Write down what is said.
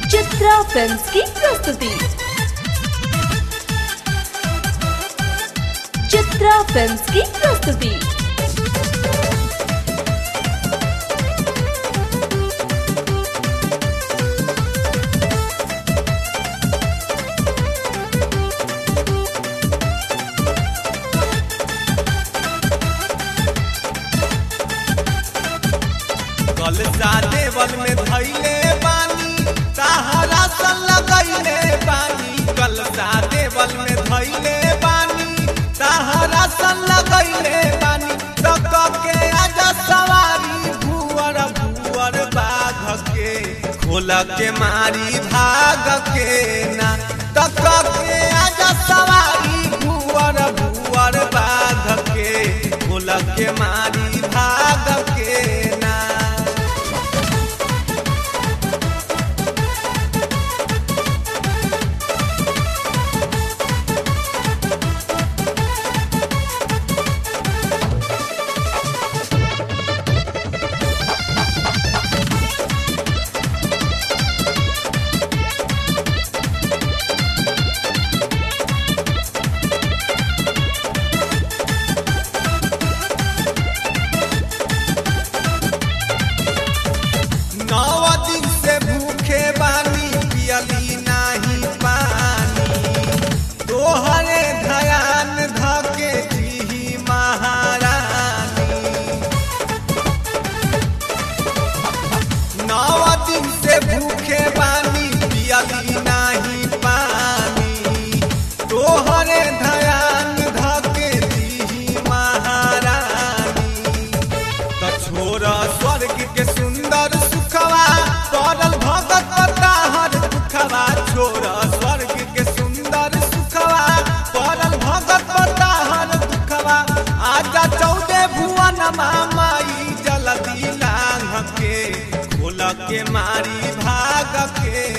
Chitra films की प्रस्तुति Chitra films की प्रस्तुति कलसा देवल में धैले बानी सहारा सन लगैले बानी कलसा देवल में धैले बानी सहारा सन लगैले बानी तक के आजा सवारी भुवर भुवर बाघ के खोल के मारी भाग के ना तक के आजा सवारी भुवर भुवर बाघ के खोल के मारी भाग के ना नौ दिन से भूखे बानी पियली नाही पानी तोहरे ध्यान धके जी महारानी नौ दिन से भूखे बानी पियली नाही पानी तोहरे ध्यान धके जी महारानी त छोरा स्वर्ग के सुंदर सुखवा पड़ल भगत ताहर दुखवा छोरा स्वर्ग के सुंदर सुखवा पड़ल भगत ताहर दुखवा आजा चौदह भुवन माई जलदी लांघ के खोल के मारी भाग के